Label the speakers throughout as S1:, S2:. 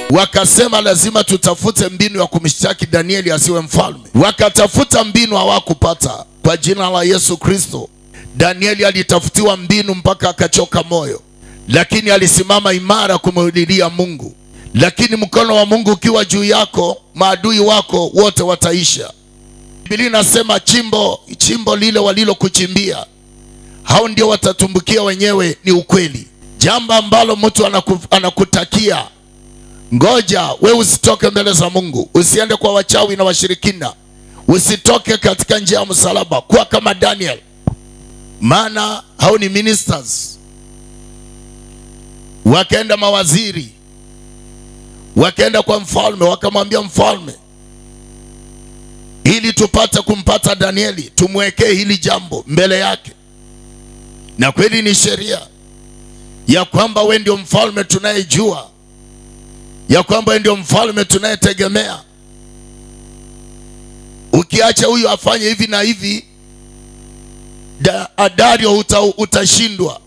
S1: wakasema lazima tutafute mbinu ya kumshtaki Danieli asiwe mfalme. Wakatafuta mbinu, hawakupata. Kwa jina la Yesu Kristo, Danieli alitafutiwa mbinu mpaka akachoka moyo, lakini alisimama imara kumlilia Mungu. Lakini mkono wa Mungu ukiwa juu yako, maadui wako wote wataisha. Biblia inasema chimbo chimbo lile walilokuchimbia hao ndio watatumbukia wenyewe. Ni ukweli. Jambo ambalo mtu anaku, anakutakia ngoja we usitoke mbele za Mungu, usiende kwa wachawi na washirikina, usitoke katika njia ya msalaba, kuwa kama Daniel, maana hao ni ministers. Wakaenda mawaziri, wakaenda kwa mfalme, wakamwambia mfalme, ili tupate kumpata Danieli, tumwekee hili jambo mbele yake. Na kweli ni sheria ya kwamba we ndio mfalme tunayejua ya kwamba we ndio mfalme tunayetegemea. Ukiacha huyu afanye hivi na hivi, da, Dario uta, utashindwa,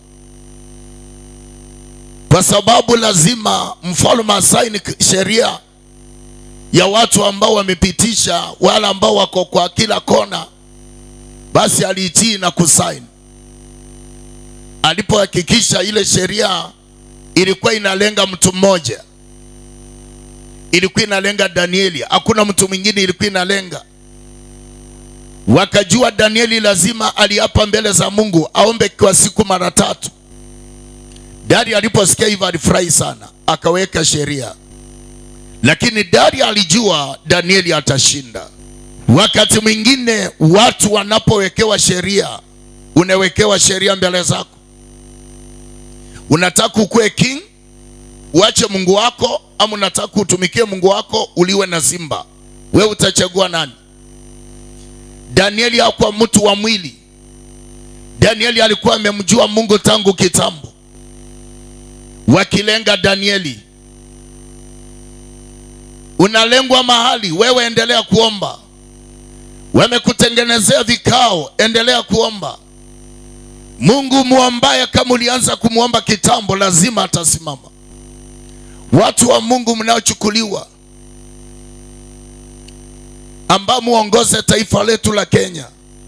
S1: kwa sababu lazima mfalme asaini sheria ya watu ambao wamepitisha, wale ambao wako kwa kila kona. Basi aliitii na kusaini alipohakikisha ile sheria ilikuwa inalenga mtu mmoja, ilikuwa inalenga Danieli, hakuna mtu mwingine ilikuwa inalenga. Wakajua Danieli lazima aliapa mbele za Mungu aombe kwa siku mara tatu. Dario aliposikia hivyo alifurahi sana, akaweka sheria, lakini Dario alijua Danieli atashinda. Wakati mwingine watu wanapowekewa sheria, unawekewa sheria mbele zako Unataka ukuwe king uache Mungu wako, ama unataka utumikie Mungu wako uliwe na simba? We utachagua nani? Danieli hakuwa mtu wa mwili. Danieli alikuwa amemjua Mungu tangu kitambo. Wakilenga Danieli, unalengwa mahali, wewe endelea kuomba. Wamekutengenezea vikao, endelea kuomba. Mungu muombaye, kama ulianza kumwomba kitambo, lazima atasimama. Watu wa Mungu mnaochukuliwa, ambao muongoze taifa letu la Kenya,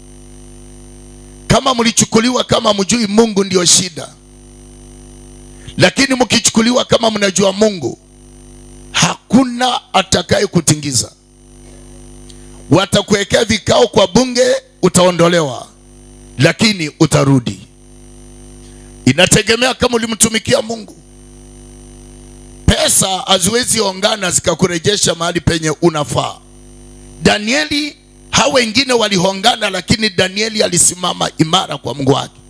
S1: kama mlichukuliwa kama mjui Mungu, ndio shida. Lakini mkichukuliwa kama mnajua Mungu, hakuna atakaye kutingiza. Watakuwekea vikao kwa bunge, utaondolewa lakini utarudi. Inategemea kama ulimtumikia Mungu. Pesa haziwezi ongana zikakurejesha mahali penye unafaa. Danieli, hao wengine walihongana, lakini Danieli alisimama imara kwa Mungu wake.